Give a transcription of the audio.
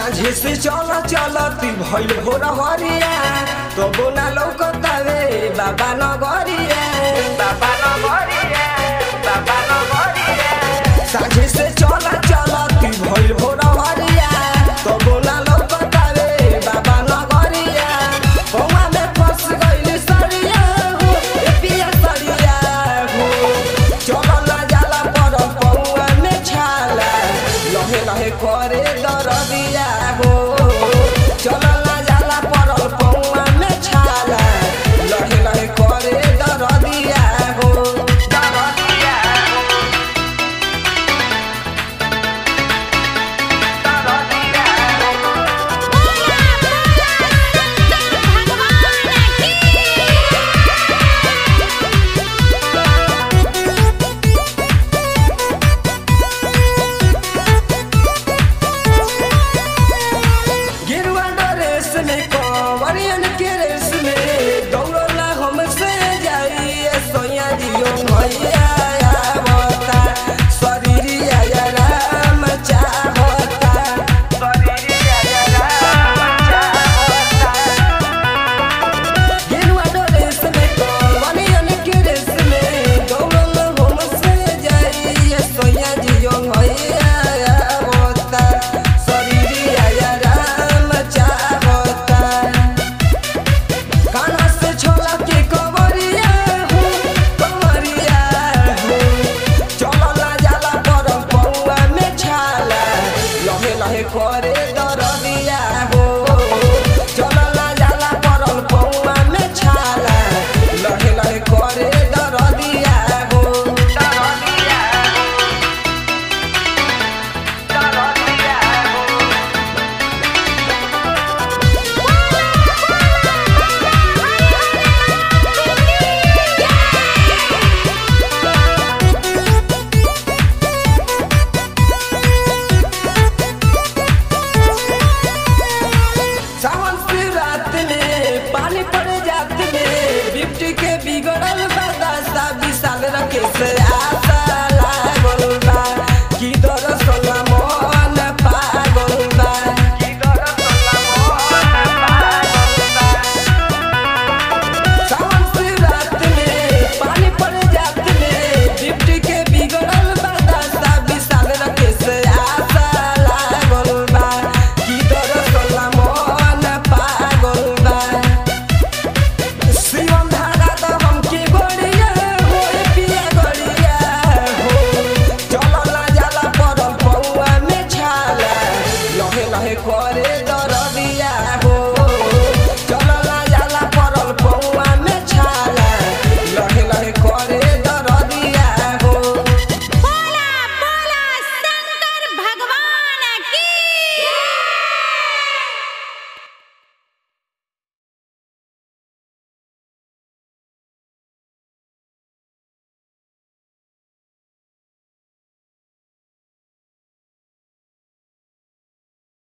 साझे से चल चलती भइल भोर हरिया तो बोना लौकतावे बाबा नगरिया बाबा नगरिया बाबा नगरिया साझे से चल चलती भइल भोर हरिया तो बोना लौकतावे बाबा नगरिया पौवा में फंस गइल सरिया हो ए पिया सरिया हो चलल जाला पर पौवा में छाला लहे लहे करे दरदिया हो चलल जाला पर पौवा में छाला लहे लहे करे दरदिया हो दरदिया हो दरदिया हो बोला बोला शंकर भगवान गिरुआ ड्रेस में कंवरियन के रेस में दौड़ला हमसे जाइए सोया जियो भैया आवता शरीरिया या राम चाहता शरीरिया या राम चाहता गिरुआ ड्रेस में कंवरियन के रेस में दौड़ला हमसे जाइए सोया जियो भैया आवता शरीरिया या राम चाहता काना से छोला के कवरिया हो कवरिया हो चलला जाला पर पौआ में छाला लहे लहे करे